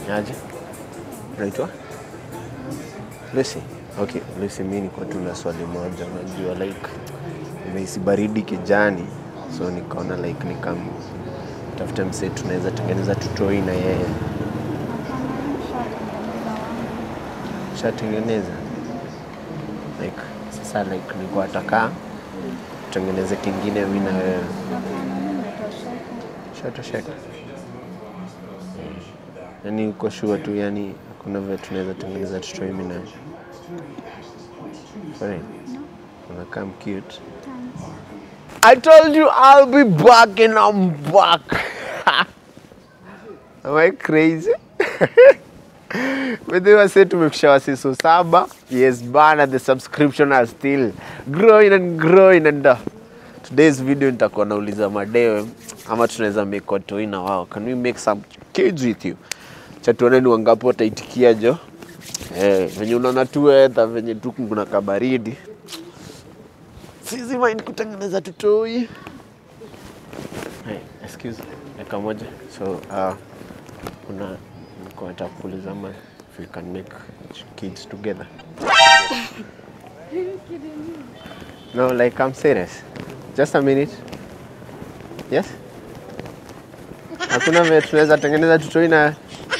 Aje? Unaitwa? Lucy. Okay, Lucy, mimi niko tu na swali moja. Unajua like nimehisi baridi kijani, so nikaona like nikam tafuta msee tunaweza tengeneza tutoi na yeye. Shatengeneza like sasa like nilikuwa nataka tutengeneze kingine mimi na wewe. Shatosheka. Yaani uko sure tu, yani hakuna vile tunaweza tengeneza tutoi mimi na wewe. For real? Unakaa cute. I told you I'll be back and I'm back. Am I crazy? With you, I said tumefikisha wasiso saba. Yes, bana, the subscription are still growing and growing and uh, today's video nitakuwa nauliza madewe ama tunaweza make watoi na wao. Can we make some kids with you? Cha tuone ni wangapi wataitikia jo. Eh, venye unaona tu weather venye tu kuna kabaridi. Sisi mind kutengeneza tutoi. Hey, excuse dakika moja. So, uh, kuna nilikuwa nataka kuuliza ama if we can make kids together. No, like I'm serious. Just a minute. Yes? Hakuna vile tunaweza tengeneza tutoi na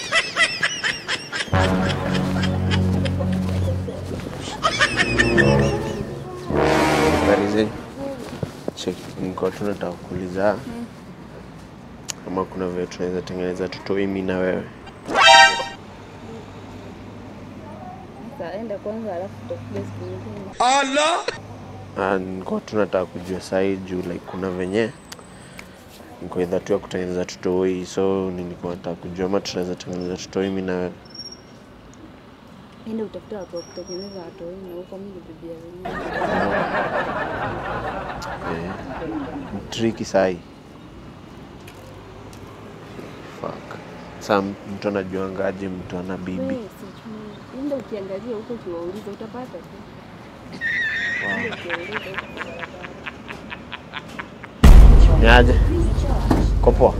Barize. Check, nilikuwa tu nataka kuuliza kama kuna vile tunaweza tengeneza tutoi mimi na wewe. Enda kwanza alafu tutakuja siku nyingine. Ah, nilikuwa tu nataka kujua sahi juu like kuna venye niko idha tu ya kutengeneza tutoi, so nilikuwa nataka kujua ama tunaweza tengeneza tutoi mimi na wewe. Enda utafuta watu wa kutengeneza watoi na huko mimi ni bibi ya wenyewe. Eh, ni tricky sahi. Fuck. Sa mtu anajuangaje mtu ana bibi? Wewe sijui. Enda ukiangalia huko ukiwauliza utapata tu. Enda ukiwauliza Ni aje? Uko poa?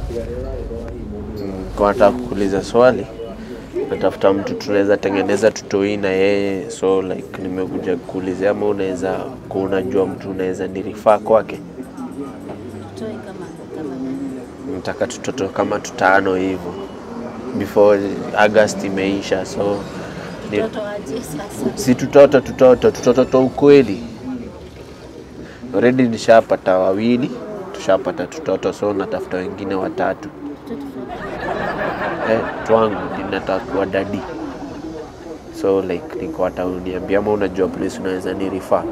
Mm, Kwa nataka kukuuliza swali. Natafuta mtu tunaweza tengeneza tutoi na yeye, so like nimekuja kuulizia ama unaweza kuwa unajua mtu unaweza nirifaa kwake. tutoi kama kama Nataka tutoto kama tutano hivyo before August imeisha, so ni, mtoto aje sasa. si tutoto tutoto tutoto to ukweli. Already nishapata wawili, tushapata tutoto, so natafuta wengine watatu. Eh, twangu ninataka kuwa dadi, so like niko hata uniambia ama unajua place unaweza ni refer.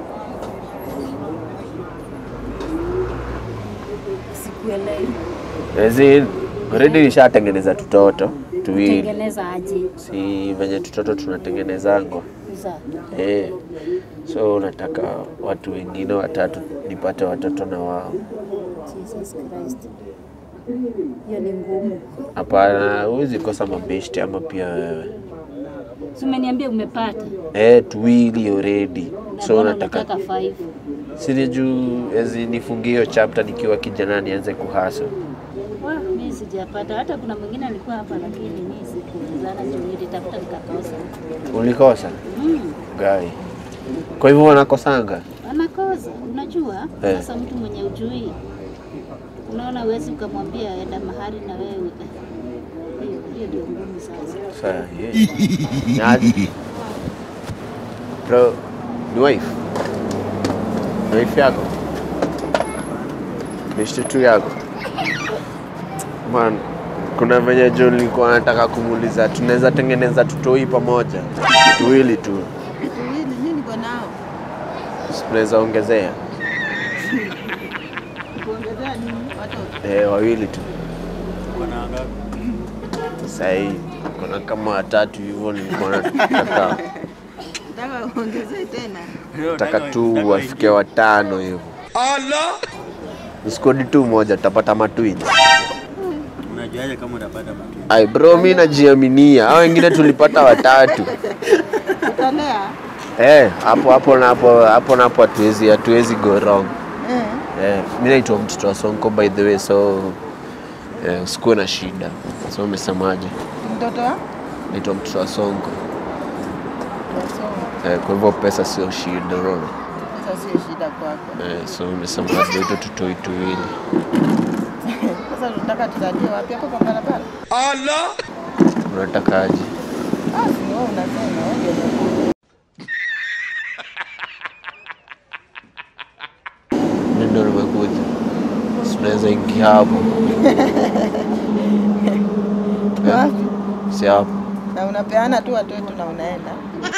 Sikuelewi. As in, already nishatengeneza tutoto tuwili, Tengeneza aje? si venye tutoto tunatengenezangwa Za. eh. So nataka watu wengine watatu nipate watoto na wao. Jesus Christ. Hiyo ni ngumu. Hapana, huwezi kosa mabeshte ama pia wewe Si umeniambia umepata. eh, tuwili already. Na So mbona nataka unataka five? siri juu ezi nifungie hiyo chapter nikiwa kijana nianze kuhasa. Wa, mimi sijapata. Hata kuna mwingine alikuwa hapa lakini mimi sikutizana juu nilitafuta nikakosa. Ulikosa Mm. gai? Kwa hivyo wanakosanga Anakosa, unajua Eh. sasa mtu mwenye ujui, unaona uwezi ukamwambia enda mahali na wewe hiyo hiyo ndio ngumu sasa. Sasa yeah. Nyaji. Bro, ni wife. Ni wife yako? Beshte tu yako? Man, kuna venye jo nilikuwa nataka kumuuliza tunaweza tengeneza tutoi pamoja tuwili tu, Tuwili, mimi niko nao. Si tunaweza ongezea Kuongezea nini? Watoto. eh, wawili tu. Sahii kuna kama watatu hivyo, nilikuwa nataka Nataka uongezee tena. nataka tu wafike watano hivyo. Skodi tu moja tutapata matwins. Unajuaje kama utapata matunda? Ai bro, mi najiaminia. Hao wengine tulipata watatu. Utalea. Eh, hapo hapo na hapo hapo na hapo hatuwezi hatuwezi go wrong. Eh. Eh, mi naitwa mtoto wa Sonko by the way, so eh, usikuwe na shida. So umesemaje? mtoto wa naitwa mtoto wa Sonko. Wasongo. Eh, kwa hivyo pesa sio shida, unaona. Sasa sio shida kwako. Eh, so nimesema labda hizo tutoi tuwili. Sasa tunataka tuzalie wapi hapo kwa barabara? Unatakaje? Ah, si wewe unasema wewe ndio umekuja. Mimi ndo nimekuja. Si unaweza ingia hapo. Eh, Wapi? si hapo. Na unapeana tu watu wetu na unaenda.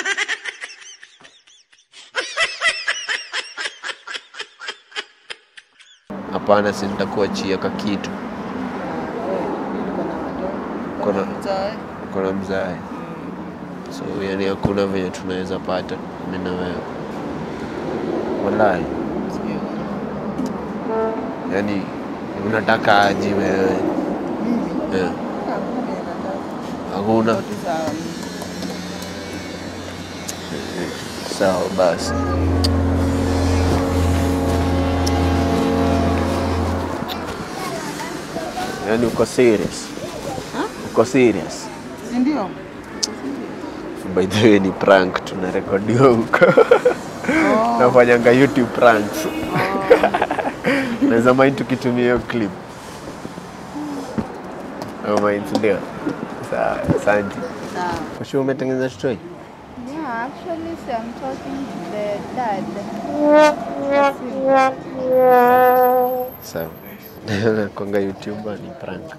Hapana, si nitakuachia ka kitu. Uko na Kuna- watoto. Uko na mzae. Kuna mzae. So yani hakuna venye tunaweza pata mimi na wewe. Wallahi. Sijui. Yani unataka aje wewe? Mimi. Eh, Ah, hakuna vile nataka. Hakuna. Uko tu sawa. Sawa basi. Yani uko serious? Uko serious? Si ndio? By the way ni prank tunarekodiwa huko. Oh. Nafanyanga YouTube pranks. Naweza mind tukitumia hiyo clip. Oh, mind ndio. Sawa, asante. Sawa. Kwa sure umetengeneza story? Yeah, actually, so I'm talking to the dad. Sawa. Nakwanga YouTuber ni prank.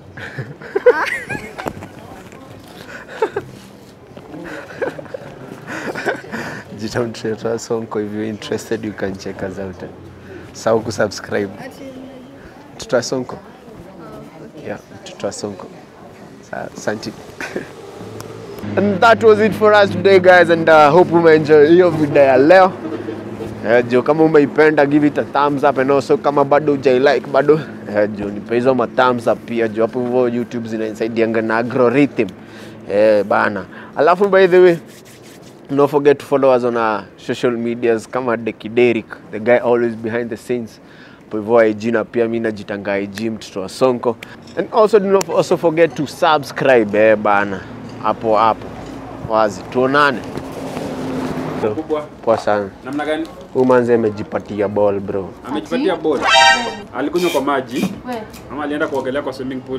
Jitamtreta Sonko if you're interested you can check us out. Sawa kusubscribe. Mtoto wa Sonko. Yeah, mtoto wa Sonko. Sawa, asante. And that was it for us today guys and uh, hope umeenjoy hiyo video ya leo. Eh, jo kama umeipenda give it a thumbs up and also kama bado hujailike bado eh, jo nipe hizo ma thumbs up pia jo hapo hivyo YouTube zinanisaidianga na algorithm eh, bana. Alafu by the way don't forget to follow us on our social medias kama Dekiderik, the guy always behind the scenes. Hapo hivyo IG na pia mimi najitanga IG mtoto wa Sonko. And also do not also forget to subscribe eh, bana. Hapo hapo. Wazi tuonane. kubwa Poa sana. namna gani? Huyu manze amejipatia ball bro. Amejipatia ball, alikunywa kwa maji ama alienda kuogelea kwa swimming pool?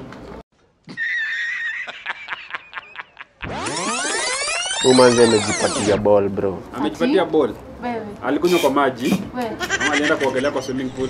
Huyu manze amejipatia ball bro. Amejipatia ball, alikunywa kwa maji ama alienda kuogelea kwa swimming pool?